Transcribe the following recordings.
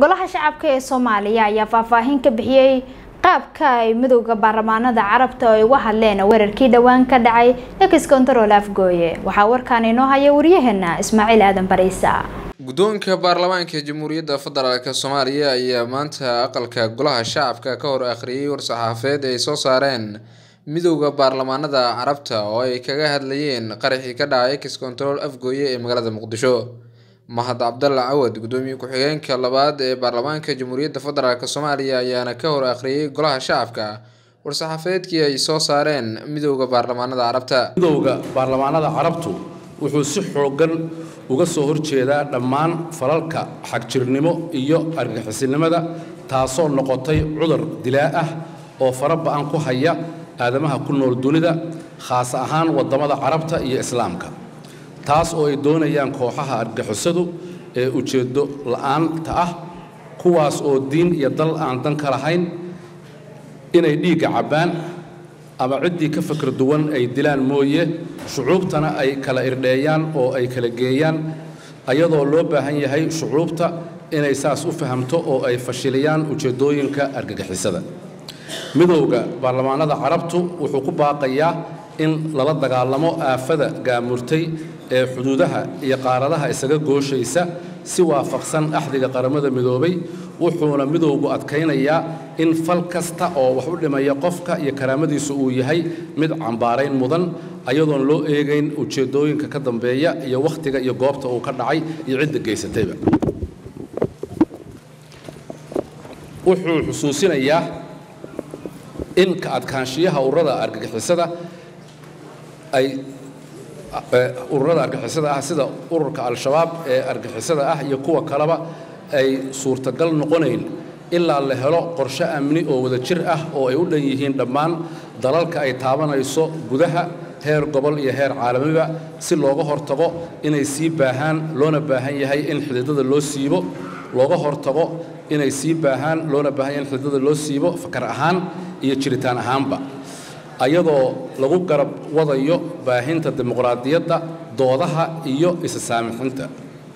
golaha shacabka ee soomaaliya ayaa faahfaahin ka bixiyey qaabka ay midowda baarlamaanada carabta ay uga hadleen weerarkii dhowaan ka dhacay ex control afgooye waxaa warkaan inoo haya waryaheena ismaaciil aadan bariisa guddoonka baarlamaanka jamhuuriyadda federaalk soomaaliya ayaa maanta aqalka golaha shacabka ka hor akhriyay war-saxaafeed ay soo saareen midowda baarlamaanada carabta oo ay kaga hadlayeen qaraxii ka dhacay ex control afgooye ee magaalada muqdisho mahad cabdalla cawad guddoomiye ku-xigeenka labaad ee baarlamaanka jamhuuriyadda federaalk soomaaliya ayaana ka hor akhriyay golaha shacabka war-saxaafeedkii ay soo saareen midowda baarlamaanada carabta midowda baarlamaanada carabtu wuxuu si xooggan uga soo horjeedaa dhammaan falalka xagjirnimo iyo argaxisinimada taasoo noqotay cudur dilaa ah oo fara ba-an ku haya aadamaha ku nool dunida khaas ahaan waddamada carabta iyo islaamka taas oo ay doonayaan kooxaha argixisadu ee ujeeddo la'aanta ah kuwaas oo diin iyo dal aan dan ka lahayn inay dhiigga cabbaan ama ciddii ka fakar duwan ay dilaan mooye shucuubtana ay kala irdheeyaan oo ay kala geeyaan ayadoo loo baahan yahay shucuubta inay saas u fahamto oo ay fashiliyaan ujeeddooyinka argagixisada midowda baarlamaanada carabtu wuxuu ku baaqayaa in lala dagaalamo aafada gaamurtay ee xuduudaha iyo qaaradaha isaga gooshaysa si waafaqsan axdiga qaramada midoobay wuxuuna midowgu adkaynayaa in fal kasta oo wax u dhimaya qofka iyo karaamadiisu uu yahay mid cambaarayn mudan ayadoon loo eegayn ujeeddooyinka ka dambeeya iyo wakhtiga iyo goobta uu ka dhacay iyo cidda geysatayba wuxuu xusuusinayaa in ka adkaanshiyaha ururada argagixisada ay ururada argixisada ah sida ururka al-shabaab ee argixisada ah iyo kuwa kaleba ay suurtagal noqonayn ilaa la helo qorshe amni oo wada jir ah oo ay u dhan yihiin dhammaan dalalka ay taabanayso gudaha heer gobol iyo heer caalamiba si looga hortago inay sii baahaan loona baahan yahay in xididada loo siibo looga hortago inay sii baahaan loona baahan yahay in xididada loo siibo fakar ahaan iyo jiritaan ahaanba ayadoo lagu garab wadayo baahinta dimuqraadiyadda doodaha iyo isa saamixinta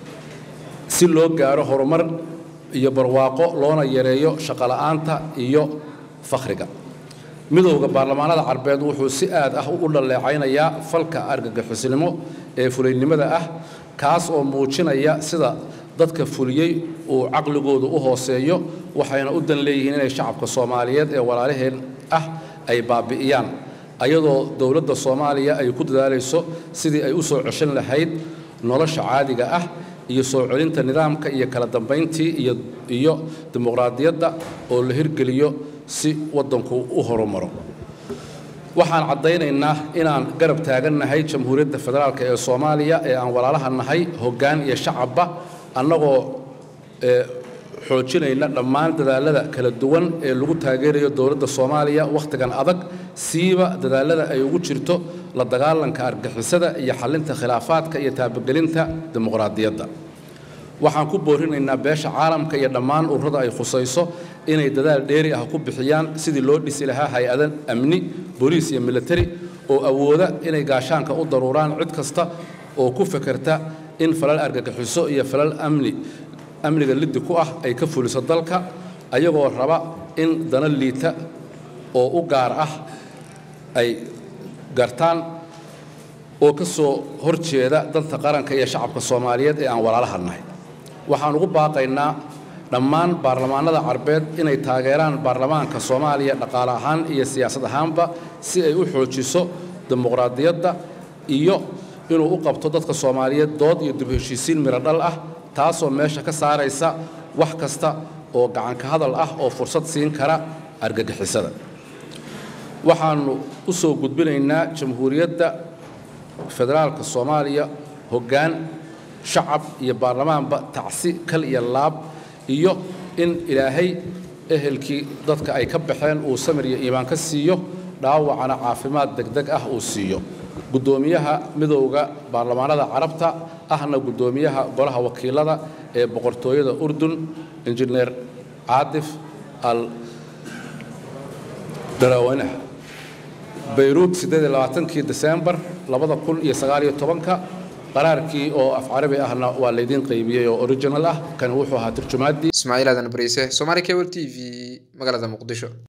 si loo gaaro horumar iyo barwaaqo loona yareeyo shaqola'aanta iyo fakhriga midowda baarlamaanada carbeed wuxuu si aad ah u dhaleecaynayaa falka argagixisnimo ee fulaynimada ah kaas oo muujinaya sida dadka fuliyey uu caqligoodu u hooseeyo waxayna u dan leeyihiin inay shacabka soomaaliyeed ee walaalaheen ah ay baabi'iyaan ayadoo dowladda soomaaliya ay ku dadaalayso sidii ay u soo ceshan lahayd nolosha caadiga ah iyo soo celinta nidaamka iyo kala dambayntii iyo dimuqraadiyadda oo la hirgeliyo si waddanku u horumaro waxaan caddaynaynaa inaan garab taagannahay jamhuuriyadda federaalk ee soomaaliya ee aan walaalaha nahay hoggaan iyo shacabba annagoo xoojinayna dhammaan dadaalada kala duwan ee lagu taageerayo dowladda soomaaliya wakhtigan adag siiba dadaalada ay ugu jirto la dagaalanka argixisada iyo xallinta khilaafaadka iyo taabagelinta dimuqraadiyadda waxaan ku boorinaynaa beesha caalamka iyo dhammaan ururada ay khusayso inay dadaal dheeri ah ku bixiyaan sidii loo dhisi lahaa hay-ada amni booliis iyo militari oo awooda inay gaashaanka u daruuraan cid kasta oo ku fekerta in falal argagixiso iyo falal amni amniga liddi ku ah ay ka fuliso dalka ayagoo raba in dana liita oo u gaar ah ay gartaan oo ka soo horjeeda danta qaranka iyo shacabka soomaaliyeed ee aan walaalaha nahay waxaan ugu baaqaynaa dhammaan baarlamaanada carbeed inay taageeraan baarlamaanka soomaaliya dhaqaale ahaan iyo siyaasad ahaanba si ay u xoojiso dimuqraadiyadda iyo inuu u qabto dadka soomaaliyeed dood iyo dib heshiisiin miro dhal ah taasoo meesha ka saaraysa wax kasta oo gacanka hadal ah oo fursad siin kara argagixisada waxaannu u soo gudbinaynaa jamhuuriyadda federaalka soomaaliya hoggaan shacab iyo baarlamaanba tacsi kal iyo laab iyo in ilaahay ehelkii dadka ay ka baxeen uu samir iyo iimaan ka siiyo dhaawacana caafimaad degdeg ah uu siiyo guddoomiyaha midowda baarlamaanada carabta ahna guddoomiyaha golaha wakiilada ee boqortooyada urdun injineer caadif al daraweynaha bayruud kii desembar ka qaraarkii oo af carabi ahna waa laydiin qaybiyey oo original ah kan wuxuu ahaa turjumaaddii ismaaciil aadan bariise somaali cable t v magaalada muqdisho